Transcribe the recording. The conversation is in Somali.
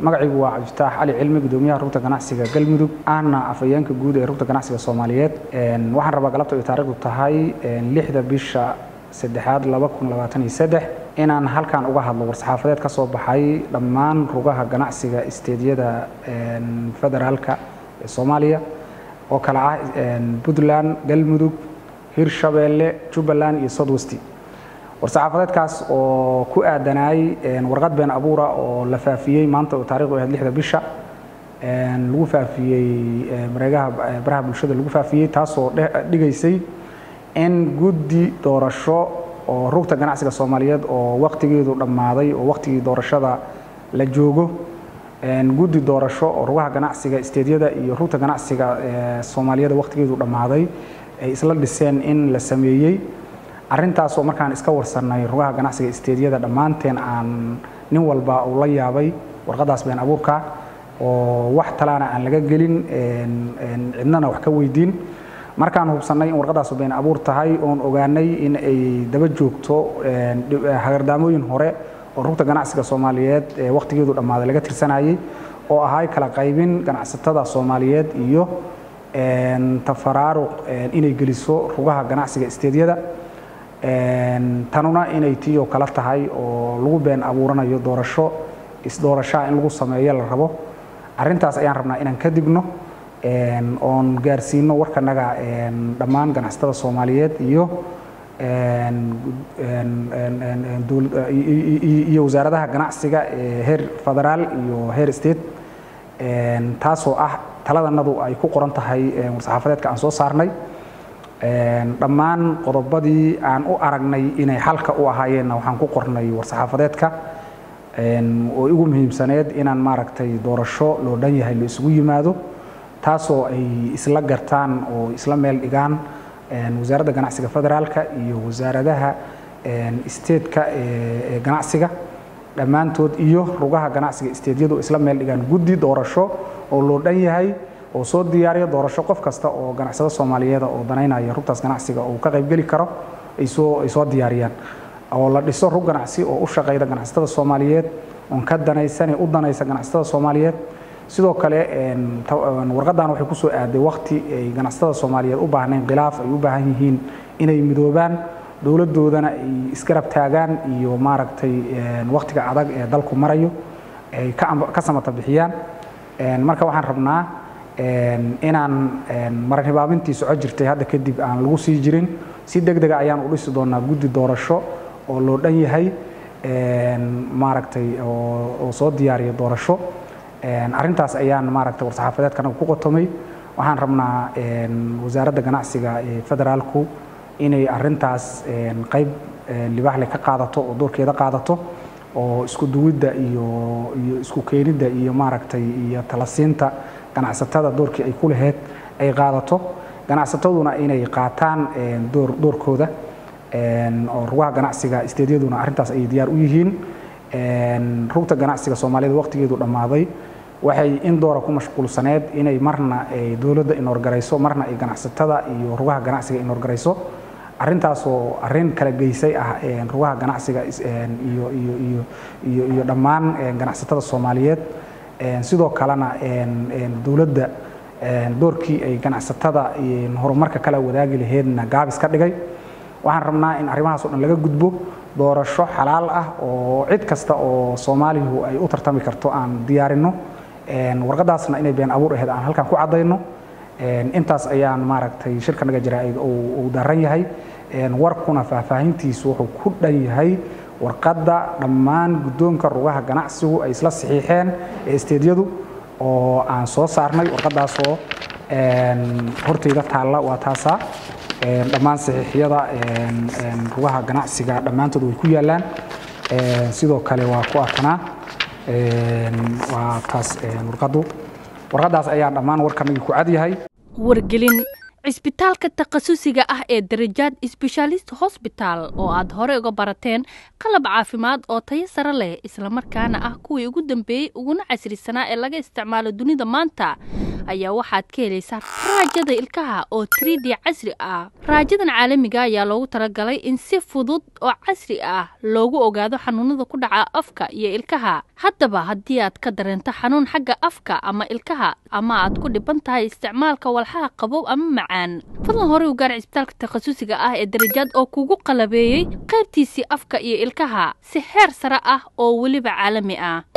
magacaygu waa cabdifataax cali cilmi gudoomiyaha rugta ganacsiga galmudug ahna afhayeenka guud ee rugta ganacsiga soomaaliyeed waxaan rabaa galabta ay taariikhdu tahay lixda bisha saddexaad laba kun labaatan iyo saddex inaan halkan uga hadlo war-saxaafadeed ka soo baxay dhammaan rugaha ganacsiga isteedyada federaalka ee soomaaliya oo kale ah puntland galmudug hirshabeelle jubbaland iyo southwest war-saxaafadeedkaas oo ku aadanay warqad been abuura oo la faafiyey maanta oo taarikhdu ahayd lixda bisha lagu faafiyey mareegaha baraha bulshada lagu faafiyey taasoo dhigaysay in guddi doorasho oo rugta ganacsiga soomaaliyeed oo waktigeedu dhammaaday oo waktigii doorashada la joogo guddi doorasho oo rugaha ganacsiga isteedyada iyo rugta ganacsiga soomaaliyeed waktigeedu dhammaaday ay isla dhiseen in la sameeyey arrintaasoo markaan iska warsannay rugaha ganacsiga isteedyada dhammaanteen aan nin walba uu la yaabay warqadaas been abuurka oo wax talaana aan laga gelin cidnana wax ka weydiin markaan hubsannay in warqadaas been abuur tahay oon ogaanay in ay daba joogto hagardaamooyin hore oo rugta ganacsiga soomaaliyeed ee wakhtigeedu dhammaaday laga tirsanayay oo ahay kala qaybin ganacsatada soomaaliyeed iyo tafaraaruq inay geliso rugaha ganacsiga isteedyada tanuna inay tii oo kala tahay oo lagu been abuuranayo doorasho isdoorashaha in lagu sameeyo la rabo arrintaas ayaan rabnaa inaan ka digno oon gaarsiino warkanaga dhammaan ganacsatada soomaaliyeed iyo iyo wasaaradaha ganacsiga ee heer federaal iyo heer state taasoo ah taladanadu ay ku qoran tahay war-saxaafadeedka aan soo saarnay dhammaan qodobadii aan u aragnay inay xalka u ahaayeenna waxaan ku qornay war-saxaafadeedka oo igu muhiimsaneed inaan maaragtay doorasho loo dhan yahay la isugu yimaado taasoo ay isla gartaan oo isla meel dhigaan wasaaradda ganacsiga federaalka iyo wasaaradaha isteedka ee ganacsiga dhammaantood iyo rugaha ganacsiga isteedyadu isla meel dhigaan guddi doorasho oo loo dhan yahay oo soo diyaariya doorasho qof kasta oo ganacsado soomaaliyeeda oo danaynaya rugtaas ganacsiga uu ka qaybgeli karo ay soo ay soo diyaariyaan oo la dhiso rug ganacsi oo u shaqayda ganacsatada soomaaliyeed oon ka danaysane u danaysa ganacsatada soomaaliyeed sidoo kale warqadan waxay ku soo aaday wakti ay ganacsatada soomaaliyeed u baahnayn khilaaf ay u baahan yihiin inay midoobaan dowladdoodana ay isgarab taagaan iyo maaragtay waktiga adag ee dalku marayo ay ka samata bixiyaan marka waxaan rabnaa inaan maranhibaabintii soco jirtay hadda kadib aan lagu sii jirin si deg dega ayaan u dhisi doonaa guddi doorasho oo loo dhan yahay maaragtay oo soo diyaariya doorasho arrintaas ayaan maaragtay war-saxaafadeedkanaga ku qotomay waxaan rabnaa wasaaradda ganacsiga ee federaalku inay arrintaas qayb libaaxle ka qaadato oo doorkeeda qaadato oo isku duwidda iyo iyo isku keenidda iyo maaragtay iyo talasiinta ganacsatada doorkii ay ku laheyd ay qaadato ganacsataduna inay qaataan door doorkooda oo rugaha ganacsiga isteedyaduna arrintaas ay diyaar u yihiin rugta ganacsiga soomaaliyada waqtigeedu dhammaaday waxay in doora ku mashquulsaneed inay marna ay dowladda inorgarayso marna ay ganacsatada iyo rugaha ganacsiga inorgarayso arrintaasoo arrin kala geysay ah rugaha ganacsiga iyo iyo iyo iyo iyo dhammaan ganacsatada soomaaliyeed sidoo kalena dowladda doorkii ay ganacsatada horumarka kala wadaagi laheedna gaabis ka dhigay waxaan rabnaa in arrimahaas o dhan laga gudbo doorasho xalaal ah oo cid kasta oo soomaalihu ay u tartami karto aan diyaarinno warqadaasna inay been abuur aheyd aan halkan ku caddayno intaas ayaan maaragtay shirkanaga jaraa'id uu daran yahay warkuna faahfaahintiisu wuxuu ku dhan yahay warqadda dhammaan guddoonka rugaha ganacsigu ay isla saxiixeen ee isteedyadu oo aan soo saarnay warqadaasoo hortayda taalla waa taasaa dhammaan saxiixyada rugaha ganacsiga dhammaantood way ku yaallaan sidoo kale waa ku atanaa waa taas warqaddu warqaddaas ayaa dhammaan warkanagii ku cadyahay wargelin cisbitaalka takhasusiga ah ee darajaad sbeshaalist hosbitaal oo aad hore uga barateen qalab caafimaad oo tayo sare leh islamarkaana ah kuwii ugu dambeeyey uguna casrisanaa ee laga isticmaalo dunida maanta ayaa waxaad ka helaysaa raajada ilkaha oo trid casri ah raajadan caalamiga ayaa loogu talagalay in si fudud oo casri ah loogu ogaado xanuunada ku dhaca afka iyo ilkaha haddaba haddii aad ka dareento xanuun xagga afka ama ilkaha ama aad ku dhiban tahay isticmaalka walxaha qabow ama macaan fadlan horey u gaar cisbitaalka takhasusiga ah ee darajaad oo kugu qalabeeyey qaybtiisii afka iyo ilkaha si heer sare ah oo weliba caalami ah